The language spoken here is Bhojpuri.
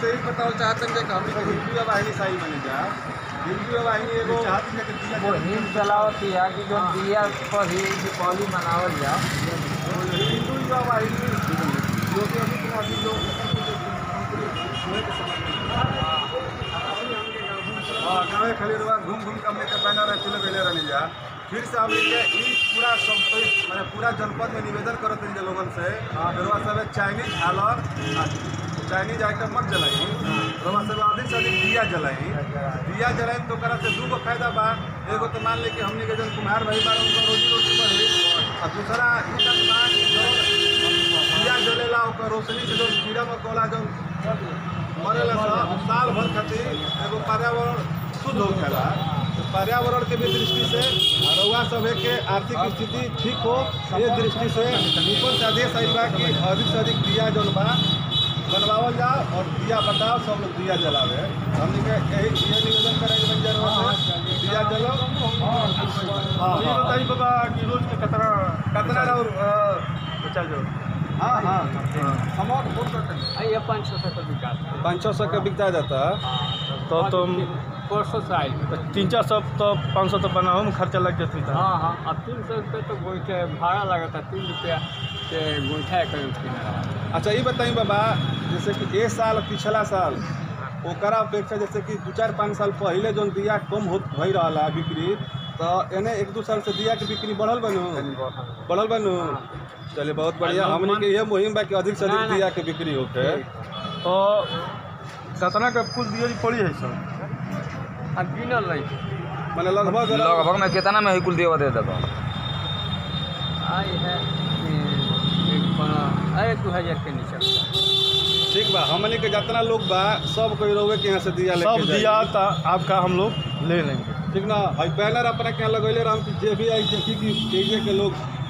से ही बताओ चाहते हैं कि हमनी के हिंदू वाहिनी सही बने जा हिंदू वाहिनी एगो वो हिंद चलावतिया कि जो दिया पर ही दीपावली मनावल जा हिंदू युवा वाहिनी जो कि अभी तक अभी लोग हुए के समझ हाँ गाँव खाली रुआ घूम घूम के हमने के बैनर चले गए रहने जा फिर से हमने के ई पूरा सब मैंने पूरा जनपद में निवेदन करत हैं लोगन से रुआ सब चाइनीज हालर चाइनीज आइटम मत जलाई रुआ सब अधिक से अधिक दिया जलाई दिया जलाई तो ओकरा से दू गो फायदा बा एगो तो मान ले कि हमने के जन कुम्हार भाई बार उनका रोजी रोटी बढ़ी और दूसरा ई बात बा कि जो दिया जलेला ओकर रोशनी से जो कीड़ा मकोड़ा जो मरेला सब साल भर खातिर एगो पर्यावरण शुद्ध होखेला तो पर्यावरण के भी दृष्टि से रउआ सब के आर्थिक स्थिति ठीक हो ये दृष्टि से ऊपर से आदेश आइल बा कि अधिक से अधिक दिया जौन बा बनवावल जाओ और दिया बताओ सब लोग दिया जलावे हमने के यही ये निवेदन करेंगे बंजर से दिया जलो हाँ ये हाँ बताइए बाबा कि रोज के कतरा कतना और बचा जो हाँ हाँ हम और फोन करते हैं ये पाँच सौ तक विकास पाँच सौ सौ का बिकता जाता तो तुम परसों से आयल तीन चार सौ तो पाँच सौ तो बनाओ में खर्चा लग जाती था हाँ हाँ अब तीन सौ रुपये तो गोईठे भाड़ा लगा था तीन रुपया के गोईठा एक किनारा अच्छा ये बताइए बाबा जैसे कि एक साल पिछला साल ओकरा अपेक्षा जैसे कि दू चार पाँच साल पहले जौन दिया कम हो भई रहा बिक्री तो एने एक दू साल से दिया के बिक्री बढ़ल बनू बढ़ल बनू चलिए बहुत बढ़िया हमने के ये मुहिम बा कि अधिक से ना, अधिक ना। दिया के बिक्री होके तो कतना का कुल दिया पड़ी है सब अब गिनल नहीं मैंने लगभग लगभग में कितना में ही कुल देवा दे देता आई है कि एक पन- अरे दो हज़ार के नीचे ठीक बा हमने के जितना लोग बा सब कोई रोवे के यहाँ से दिया लेके सब जाई। दिया था आपका हम लोग ले लेंगे ठीक ना हई बैनर अपना के यहाँ लगैले रहम कि जे भी आई देखी कि एजे के लोग